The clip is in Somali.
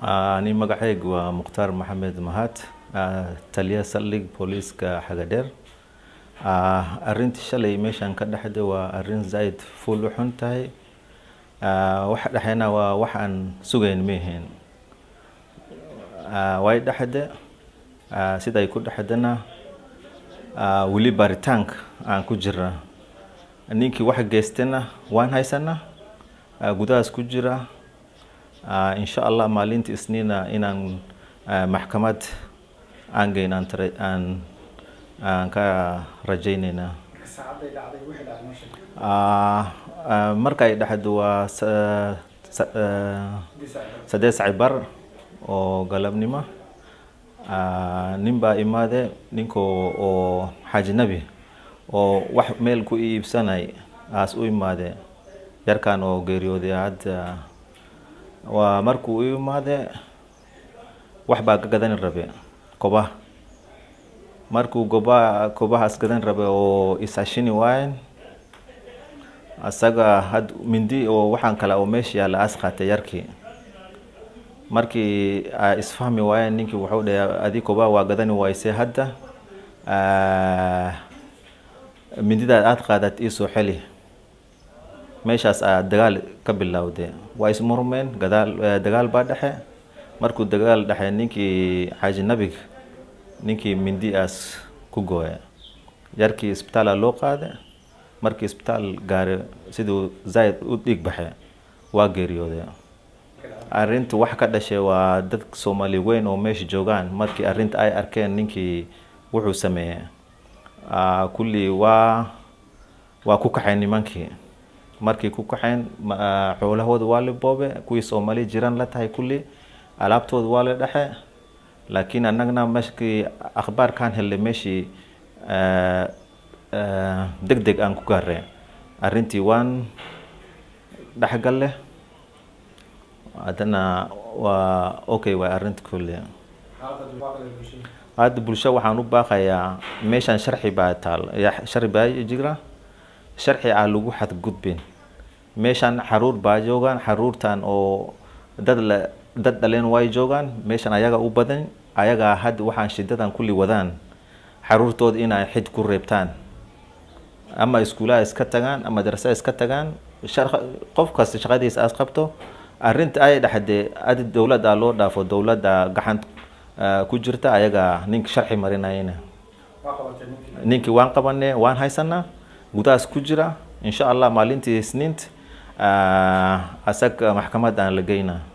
ani magacaygu waa mukhtaar maxamed mahad taliya saldhig booliiska xagadheer arrintii shalay meeshan ka dhexda waa arrin zaaid fuul u xun tahay waxa dhexeyna waa wax aan sugayn meehen way dhexde siday ku dhexdana weli baaritaanka aan ku jirna ninkii wax geystana waan haysanaa gudahaas ku jira insha allah maalinta isniina inaan maxkamad aan geyn aan tara aan aan ka rajayneynaa markay dhexdo waa saddeed saci bar oo galabnimo nin baa imaade ninka oo xaajinabi oo wax meel ku iibsanay aas u imaade yarkan oo geeriyooday hadda waa markuu u imaade wax baa ka gadan rabe koba markuu goba kobahaas gadan rabe oo isashini waayen asaga had mindi oo waxaan kale oo meesha yaalla aas qaatay yarkii markii isfahmi waayeen ninkii wuxuu dhahay adi koba waa gadani wayse hadda mindidaad aada qaadad iisoo xeli meeshaas aa dagaal ka bilowde waa ismurmeen gadaal dagaal baa dhexe markuu dagaal dhexe ninkii xaaji nabig ninkii mindi aas ku gooya yarkii isbitaala loo qaade markii isbitaal gaare siduu zaaid u dhiig baxe waa geeriyooday arrinta wax ka dhashay waa dad soomaali weyn oo meesha joogaan markii arrinta ay arkeen ninkii wuxuu sameeyey kulli waa waa ku kaxeen nimankii markii ku kaxeen xoolahooda waa la boobe kuwii soomaali jiraan la tahay kulli alaabtooda waa la dhexe laakiin annagna meeshkii akhbaarkaan hellay meeshii deg deg aan ku gaareen arrintii waan dhexgalle haddana waa okay waay arrinta kulli hadda bulsho waxaan u baaqayaa meeshan sharci baa taal sharci baa jira sharci aa lagu xadgudbin meeshan xaruur baa joogaan xaruurtan oo dad la dad dhaleen way joogaan meeshan ayaga u badan ayagaa hadda waxaan shidadan kulli wadaan xaruurtooda inay xid ku reebtaan ama iskuulaha iska tagaan ama madrasa iska tagaan qof kasta shaqadiisa aas qabto arrinta ay dhexdee adi dowladda loo dhaafo dowladda gacan ku jirta ayaga ninka sharci marinayna ninkii waan qabanay waan haysanaa gudahaas ku jira insha allah maalintii isniint asaga maxkamad aan la geynaa